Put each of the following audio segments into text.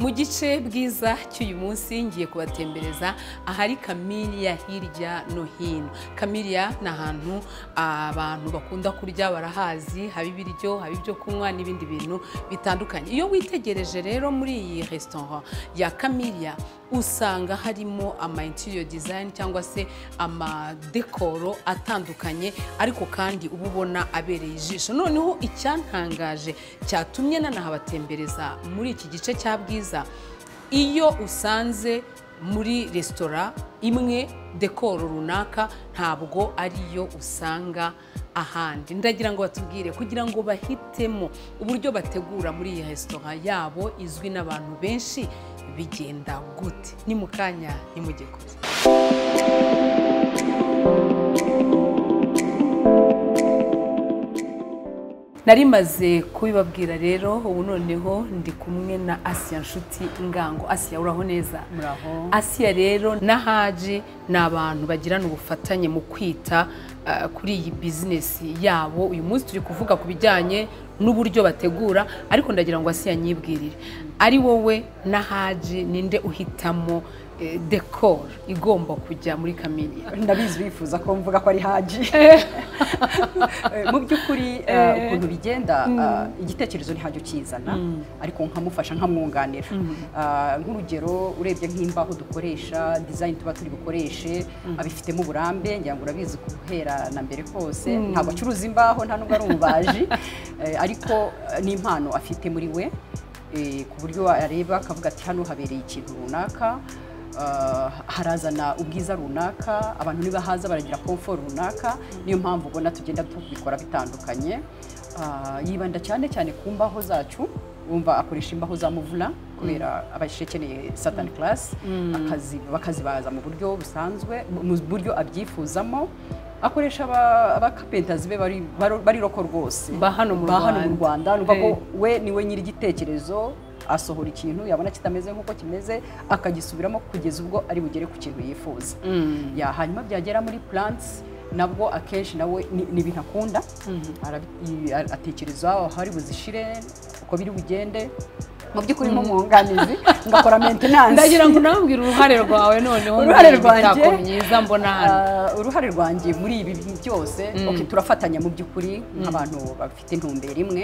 mu gice bwiza cy'uyu munsi ngiye kubatembereza ahari kamiriya hirya no hino kamiriya ni ahantu abantu bakunda kurya barahazi haba ibiryo haba ibyo kunywa n'ibindi bintu bitandukanye iyo witegereje rero muri iyi resitora ya kamiriya usanga harimo ama interior design cyangwa se amadekoro atandukanye ariko kandi uba ubona abereye ijisho noneho icyantangaje cyatumye nanahabatembereza muri iki gice cya bwiza iyo usanze muri resitora imwe dekoro runaka ntabwo ariyo usanga ahandi ndagira ngo batubwire kugira ngo bahitemo uburyo bategura muri iyi resitora yabo izwi n'abantu benshi bigenda gute ni mu kanya nimujye kure nari maze kubibabwira rero ubu noneho ndi kumwe na asiya nshuti ngango asiya uraho neza muraho asiya rero na haji ni abantu bagirana ubufatanye mu kwita ah, kuri iyi bizinesi yabo uyu munsi turi kuvuga ku bijyanye n'uburyo bategura ariko ndagira ngo asiya nyibwirire ari wowe na haji ninde uhitamo eh, dekoro igomba kujya muri kamini ndabizi bifuza ko mvuga ko ari haji mu by'ukuri eh, ukuntu bigenda ah, igitekerezo ntabyo ukizana ariko nkamufasha nkamwunganira Ah, nk'urugero urebye nk'imbaho dukoresha design tuba turi bukoreshe abifitemo uburambe ngira ngo urabizi guhera na mbere kose ntabwo acuruza imbaho nta nubwo ari umubaji Eh, ariko eh, ni impano afite muri we eh, ku buryo areba akavuga ati hano habereye ikintu runaka ah, harazana ubwiza runaka abantu nibahaza baragira komfort runaka niyo mpamvu ubona tugenda tubikora bitandukanye Ah, yibanda cyane cyane ku mbaho zacu wumva akoresha imbaho za muvura kubera aba akeneye satani karasi bakazibaza mu buryo busanzwe mu buryo abyifuzamo akoresha aba- abakapentazi be bari- baro- bariroko rwose Ba hano mu ba hano mu Rwanda. rwanda ni ukuvuga ko Eh. we niwe nyir'igitekerezo asohora ikintu yabona kitameze nk'uko kimeze akagisubiramo kugeza ubwo ari bugere ku kintu yifuza Ya, hanyuma byagera muri plants nabwo akenshi nawe ni ni ibintu akunda Arabi- i- a- atekereza aho hari buzishire uko biri bugende mu by'ukuri nk'umwunganizi ngakora maintenance ndagira ngo unambwire uruhare rwawe noneho muri Uruhare iyi mitako rwanjye? myiza mbona hano Ah, uruhare rwanjye muri ibi bintu byose okay, turafatanya mu by'ukuri nk'abantu bafite intumbero imwe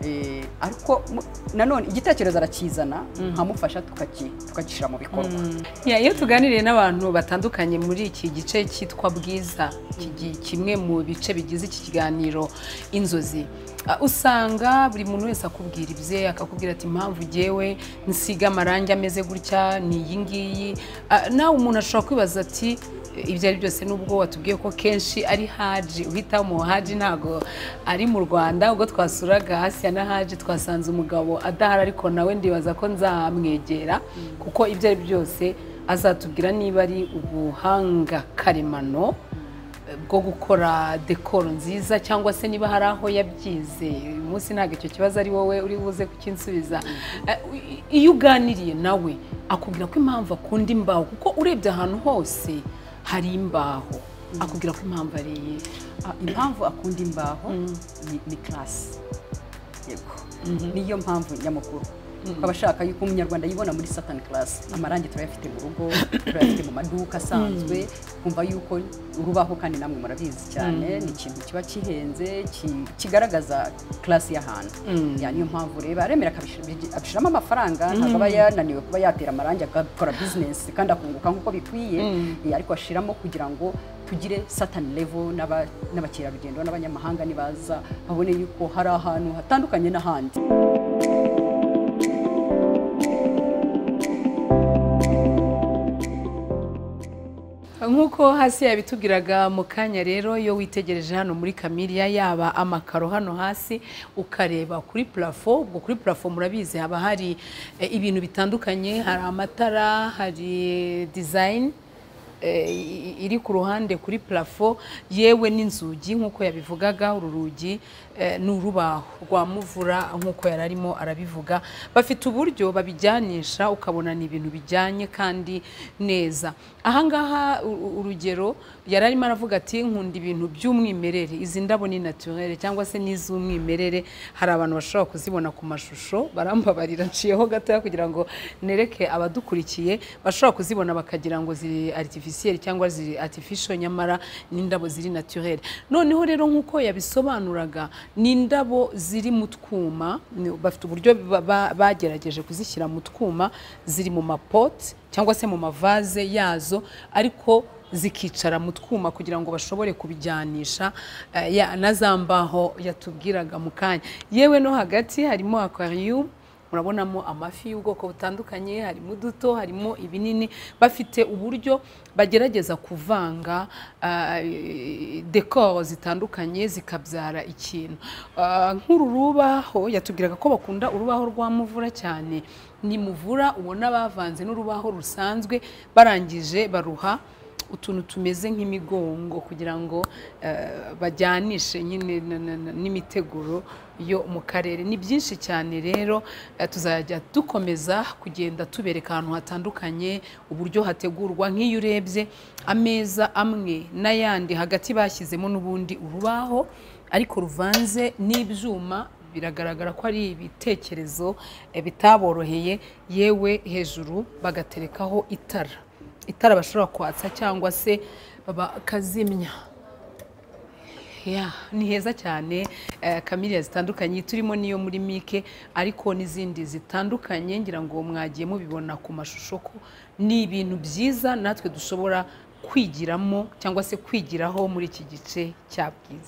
Eh, ariko mu- nanone igitekerezo arakizana nkamufasha tukaki- tukagishyira mu bikorwa Ya, iyo tuganiriye n'abantu batandukanye muri iki gice cyitwa bwiza kigi- kimwe mu bice bigize iki kiganiro inzozi ah, usanga buri muntu wese akubwira ibye akakubwira ati impamvu ugewe nsiga amarangi ameze gutya ni iyi ngiyi Ah, nawe umuntu ashobora kwibaza ati ibyo ari byose nubwo watubwiye ko kenshi ari haji uhitamo haji ntago ari mu rwanda ubwo twasuraga hasi ya na haji twasanze umugabo adahari ariko nawe ndibaza ko nzamwegera kuko ibyo ari byose azatubwira niba ari ubuhanga karemano eh, bwo gukora dekoro nziza cyangwa se niba hari aho yabyize uyu munsi ntabwo icyo kibazo ari wowe uri buze kukinsubiza Eh, iyo uganiriye nawe akubwira ko impamvu akunda imbaho kuko urebye ahantu hose hari imbaho akubwira ko impamvu ari iyihe Ah, impamvu akunda imbaho ni- ni karasi yego niyo mpamvu nyamukuru akaba ashaka yuko umunyarwanda yibona muri satani karasi amarangi turayafite mu rugo turayafite mu maduka asanzwe kumva yuko urubaho kandi namwe murabizi cyane ni ikintu kiba kihenze ki- kigaragaza karasi y'ahantu Ya, niyo mpamvu ureba aremera akabishira- bigi- abishiramo amafaranga ntabwo aba yananiwe kuba yatera amarangi agakora bizinesi kandi akunguka nk'uko bikwiye Eh, ariko ashiramo kugira ngo tugire satani level n'aba- n'abakerarugendo n'abanyamahanga nibaza babone yuko hari ahantu hatandukanye n'ahandi nk'uko hasi yabitubwiraga mu kanya rero iyo witegereje hano muri kamiriya yaba amakaro hano hasi ukareba kuri purafo ubwo kuri purafo murabizi haba hari eh, ibintu bitandukanye hari amatara hari dizayini iri ku ruhande kuri plafo yewe n'inzugi nk'uko yabivugaga uru rugi ni urubaho rwa muvura nk'uko yari arimo arabivuga bafite uburyo babijyanisha ukabona ni ibintu bijyanye kandi neza ahangaha u- urugero yari arimo aravuga ati nkunda ibintu by'umwimerere izi ndabo ni naturere cyangwa se n'iz'umwimerere hari abantu bashobora kuzibona ku mashusho barambabarira nshiyeho gatoya kugira ngo nereke abadukurikiye bashobora kuzibona bakagira ngo ziri artificiel cyangwa ziri artificial nyamara ni indabo ziri naturere noneho rero nk'uko yabisobanuraga ni indabo ziri mu twuma ni- bafite uburyo ba- ba- bagerageje kuzishyira mu twuma ziri mu mapote cyangwa se mu mavaze yazo ariko zikicara mu twuma kugira ngo bashobore kubijyanisha eh, ya- na za mbaho yatubwiraga mu kanya yewe no hagati harimo aquarium murabonamo amafi y'ubwoko butandukanye harimo uduto harimo ibinini bafite uburyo bagerageza kuvanga eh, dekoro zitandukanye zikabyara ikintu Eh, nk'uru rubaho yatubwiraga ko bakunda urubaho rwa muvura cyane ni muvura ubona bavanze n'urubaho rusanzwe barangije baruha utuntu tumeze nk'imigongo kugira ngo eh, bajyanishe nyine na- na- na- n'imiteguro yo mu karere ni byinshi cyane rero eh, tuzajya dukomeza kugenda tubereka ahantu hatandukanye uburyo hategurwa nk'iyo urebye ameza amwe n'ayandi hagati bashyizemo n'ubundi urubaho ariko ruvanze n'ibyuma biragaragara ko ari ibitekerezo eh, bitaboroheye yewe hejuru bagaterekaho itara itara bashobora kwatsa cyangwa se bakazimya Yeah, ni heza cyane eh, kamiriya zitandukanye turimo n'iyo muri mike ariko n'izindi zitandukanye ngira ngo mwagiye mubibona ku mashusho ko ni ibintu byiza natwe dushobora kwigiramo cyangwa se kwigiraho muri iki gice cya bwiza